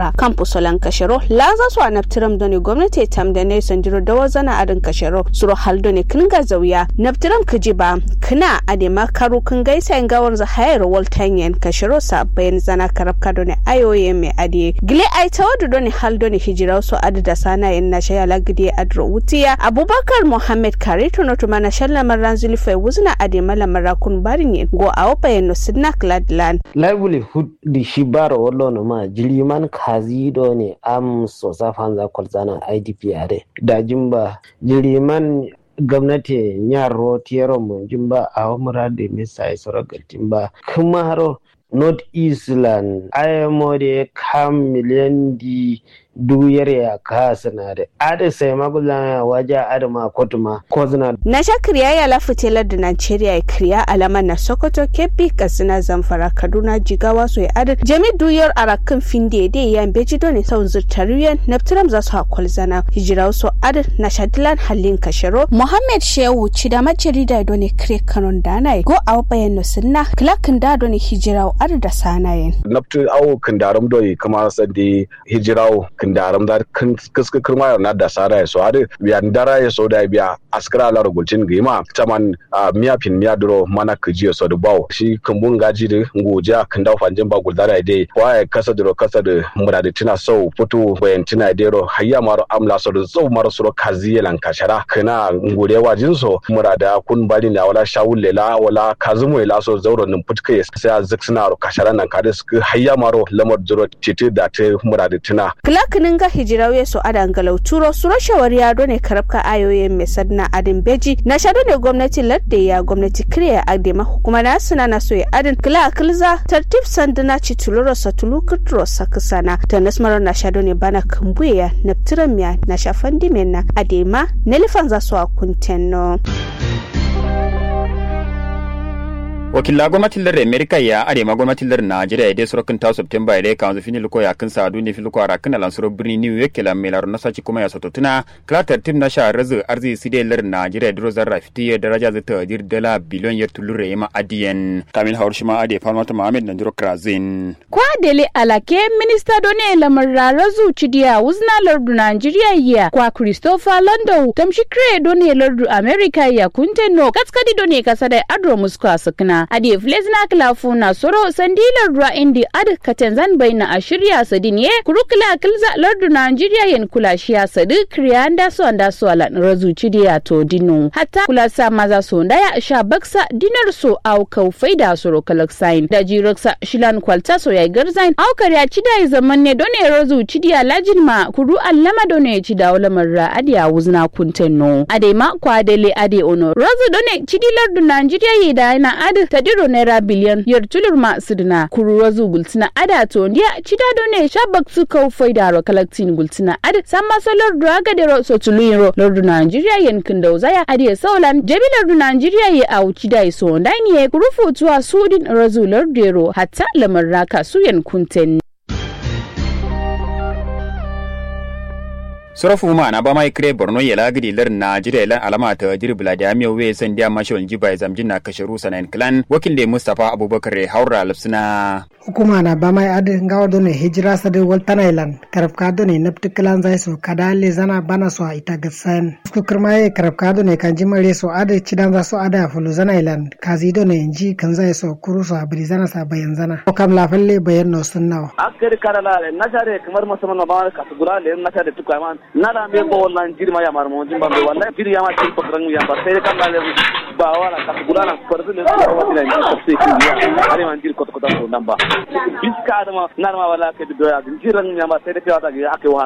zamfara campus lan kashero laza su anaptiram doni gwamnati tam da ne sanjiro da wazana adin kashero suro haldo ne kinga zauya naptiram kijiba kina adema karu kin gaisa in gawar za hayar waltanyen kashero sa bayan zana karabka doni ayoye mai adiye gile ai tawadu doni haldo ne hijira su adi da sana yin na shaya lagidi adro wutiya abubakar muhammad kare tono tuma na shalla maran zulfai wuzna adema lamara kun barin go a wabayen no sidna gladland livelihood di shi bara wallo no ma jiriman kazi do ne am so safan za kwalzana idp are da jimba jiriman gwamnati nyar rotiyaro mun jimba a wamura da misa ya sauran ba kuma haro north eastland ayamo da kam miliyan di duyar ya ka sinare ada sai magulana waje adama kotuma ko zina na sha kriya ya lafi telar da Najeriya ya kriya alama na Sokoto Kebbi Katsina Zamfara Kaduna Jigawa so ya adad jami duyar arakan finde da ya beji don sau zurtariyan naftiram za su hakwal zana hijira so adad na shadilan halin kashero Muhammad Shehu cida majarida don kire kanon dana go a bayan no sunna klakin da don hijira adad da sanayen naftu awo kandaram doyi kama sandi hijirawo kandaram da kaska kirma na da sara ya so hade biya ndara ya so da biya askara la rugulcin gima taman miya pin miya duro mana kiji so da bawo shi kambun gaji da ngoja kan da fanjin ba guldara dai waye kasa duro kasa da mura da tina so futu bayan tina dero hayya maro amla so da zo maro suro kazi lan kashara kana ngure wajin so mura da kun bari na wala shawul lela wala kazumu lela so zauro nin putke sai zaksina ro kashara nan kade su hayya maro lamar duro titi da ta mura da tina Kilakinin ga hijirawe su adan galau turo su rashawar yado ne karabka ayoyin mai sadna adin beji na shaɗu ne gwamnati ladde ya gwamnati kiriya adema kuma na suna na so ya adin kila akilza tartib sanduna ci tuluro sa tulu kuturo sa kisana ta nasmaro na shaɗu ne bana kambuya na miya na shafan dimena adema nelifan za su a kuntenno. wakilla gwamnatin lar amerika ya arema gwamnatin lar najeriya ya dai sorokin ta september ya dai kanzu fini luko ya kan sadu ne filuko a rakin alansuro birni new york kila mai laro nasaci kuma ya soto tuna klatar tim na sha razu arzi side lar najeriya duro zarra fiti ya daraja zai ta dir dala biliyon ya tulure ya ma adiyan kamil hawar shi ma adiya falmata muhammad na duro krazin. kwa dele alake minista done lamar razu cidiya wuzna lardu najeriya ya kwa christopher lando tamshi kre done lardu amerika ya kunte no katskadi done kasa da adro musko a sakina adi flesna klafu na soro sandilar ruwa indi ad katenzan baina a shirya sadin ye kurukula kilza lardu Nigeria yen kula shiya sadi kriyanda so anda so ala razu chidiya to dinu hatta kula sa maza so ndaya sha baksa dinar so au kau faida soro kalaksain da jiraksa shilan kwalta so ya garzain au karya chida zaman ne done razu chidiya lajin ma kuru allama done chida wala ra adi a wuzna kuntenno ade ma kwa dele ade ono razu done chidi lardu Nigeria yi da na adi tadiro naira biliyan yar tulur ma sidina kuruwa zu gultina ada to ndiya chida done shabak su kau faida ro kalaktin gultina ada samma solor draga de ro so tuluiro lordu Nigeria yen kindo zaya adi saulan jabi lordu Nigeria ye au chida so ndani ye kurufu tuwa sudin razu lordu ro hatta lamar raka su yen kunten sorofu ma na ba mai kire borno ya lagidi lar najeriya lan alama ta dirbla da miyo we san dia mashal jiba zamjin na kasharu sanan clan wakil da mustafa abubakar haura lafsina hukuma na ba mai adi ngawa done hijira sadi waltana ilan karab ka done napti kilan zai so kada le zana bana so ita gatsan sku kirma ye karab ka done kan jimare so adi cidan za so ada fulu zana ilan kazi done inji kan zai so kuru so abri zana sa bayan zana ko kam la falle bayan no sunnawa akari karala le nasare kamar musamman na ba ka gura le nasare tukaiman nada me bo wallan jirma ya mar mo jimba be wallahi jiri ya ma ci pakrang ya ba sai kan le ba wala ka gura na farzu le ko wati na ji sai ki ya are man jiri ko ko to namba biska adama narma wala ke do ya jiran ya ma sai da ta ga ake